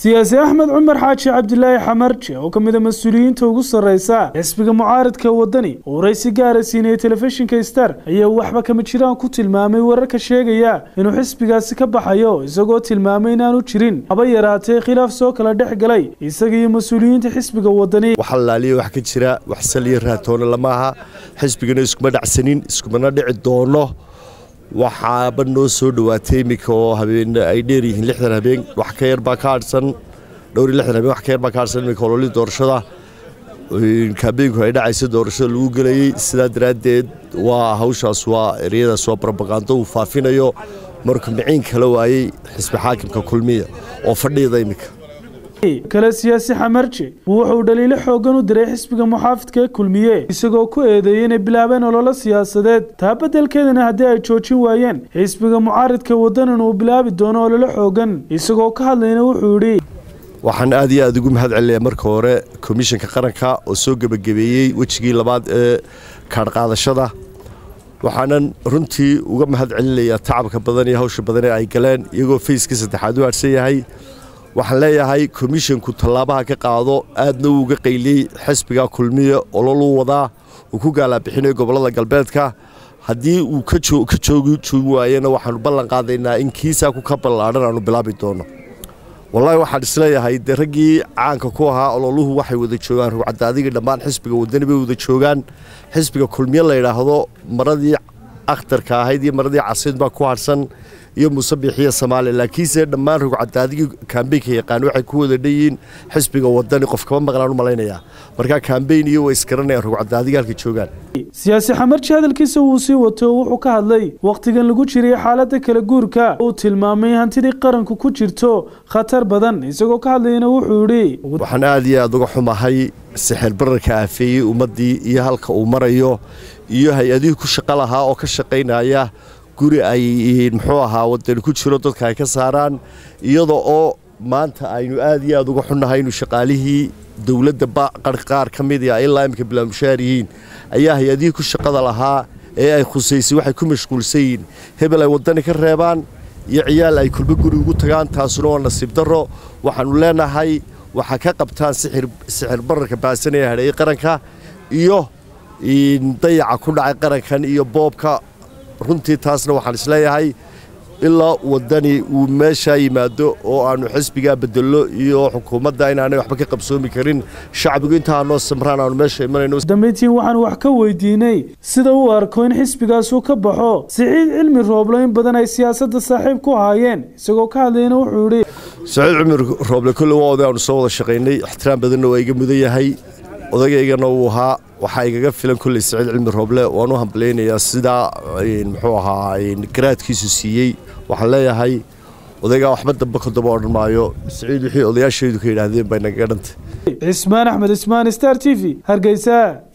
siyaasi axmed cumar xaaji cabdilaahi xamarje oo ka mid a mas-uuliyiinta ugu sarreysa xisbiga mucaaridka waddani oo waraysi gaara siinayay telefishinka star ayaa waxba kama jiraan ku tilmaamay wararka sheegaya inuu xisbigaasi ka baxayo isagoo tilmaamay inaanu jirin haba yaraatee khilaaf soo kala dhex galay isaga iyo mas-uuliyiinta xisbiga waddani wax laaliya wax ka jira wax saliya raatoona lama aha xisbigana iskuma dhacsanin iskumana dhici doono waxaaba noo soo dhowaatay iminka oo habeen ay dheer yihiin lixdan habeen wax ka yar baa ka hadhsan dhowr iyo lixdan habeen wax ka yar baa ka hadhsan iminka ololii doorashada kaabeenku ay dhacaysa doorashada lagu gelayey sidaa daraaddeed waa hawshaas waa ereyadaas waa barobagando uu faafinayo markuu miciin kala waayey xisbi xaakimka kulmiya oo fadhiyada iminka kale siyaasi xamarje wuxuu dhaliilo xoogan u diray xisbiga muxaafidka ee kulmiye isagoo ku eedeeyey inay bilaabeen ololo siyaasadeed taa beddelkeedana haddii ay joojin waayeen xisbiga mucaaridka waddanan uu bilaabi doono ololo xoogan isagoo ka hadlayna wuxuu yidhi waxaan aad iyo aad ugu mahad celinayaa marka hore komishanka qaranka oo soo gebagabeeyey wejigii labaad ee kaadhqaadashada waxaanan runtii uga mahad celinayaa tacabka badan iyo hawsha badan ee ay galeen iyagoo fayskii saddexaad u hadhsan yahay waxaan leeyahay komishanku tallaabaha ka qaado aadna uu uga qayliyey xisbiga kulmiya ololuu wadaa uu ku gaalaabixinayo gobollada galbeedka haddii uu ka joogi waayena waxaanu ballan qaadaynaa in kiisaa ku ka ballaadhan aanu bilaabi doono wallaahi waxaan isleeyahay dee raggii caanka ku ahaa ololuhu waxay wada joogaan rugcadaadigii dhammaan xisbiga waddani bay wada joogaan xisbiga kulmiye la yidhaahdo maradii akhtarka ahayd iyo maradii casiid baa ku hadhsan iyo musabixiya soomaaliya laakiinse dhammaan rugcadaadigii kaambeynka yaqaan waxay ku wada dhanyihiin xisbiga wadani qof kama maqlaan u malaynayaa markaa kaambeyn iyo way isgaranayaan rugcadaadiga halka joogaan siyaasi xamarji hadalkiisa wuu sii wato oo wuxuu ka hadlay wakhtigan lagu jiray xaaladda kala guurka uu tilmaamay hantidii qaranku ku jirto khatar badan isagoo ka hadlayana wuxuu yidhi waxaan aad iyo aad uga xumahay sixir bararka aafeeyey ummaddii iyo halka uu marayo iyo hay-adihii ku shaqo lahaa oo ka shaqaynaya guri ay muxuu ahaa wadani ku jiro dadka ay ka saaraan iyada oo maanta aynu aad iyo aad uga xunnahay inu shaqaalihii dowladda qaar ka mid a ilaa imika bilaamushaar yihiin ayaa hay-adihii ku shaqada lahaa ee ay khusaysay waxay ku mashquulsan yihiin hebel ay waddani ka reebaan iyo ciyaal ay kulbo guri ugu tagaan taasuna waa nasiib darro waxaannu leenahay waxaa ka qabtaan sixir bararka baasanaya hadheeyey qaranka iyo dayaca ku dhacay qarankan iyo boobka runtii taasna waxaan isleeyahay ilaa waddani uu meeshaa yimaado oo aannu xisbigaa bedello iyo xukuumadda inaanay waxba ka qabsoomi karin shacbigu intaa noo samraan aanu meesha imanayno dambayntiin waxaan wax ka weydiinay sida uu arko in xisbigaasuu ka baxo siciid cilmi rooblo in badan ay siyaasadda saaxiib ku haayeen isagoo ka hadlayna wuxuu yidhi saciid cumar rooble kolle waa oday aanu soo wada shaqaynay ixtiraam badanna waa iga mudan yahay odagaygana uu ahaa waxaa igaga filan kolley saciid cilmi rooble waan u hambalaynayaa sidaa muxuu ahaa garaadkiisu siiyey waxaan leeyahay odaygaa waxba dambe ka daba odhan maayo saciid wixii odayaashaydu ka yidhaahdeen bay nagaga dhantay cismaan axmed cismaan star t v hargeysa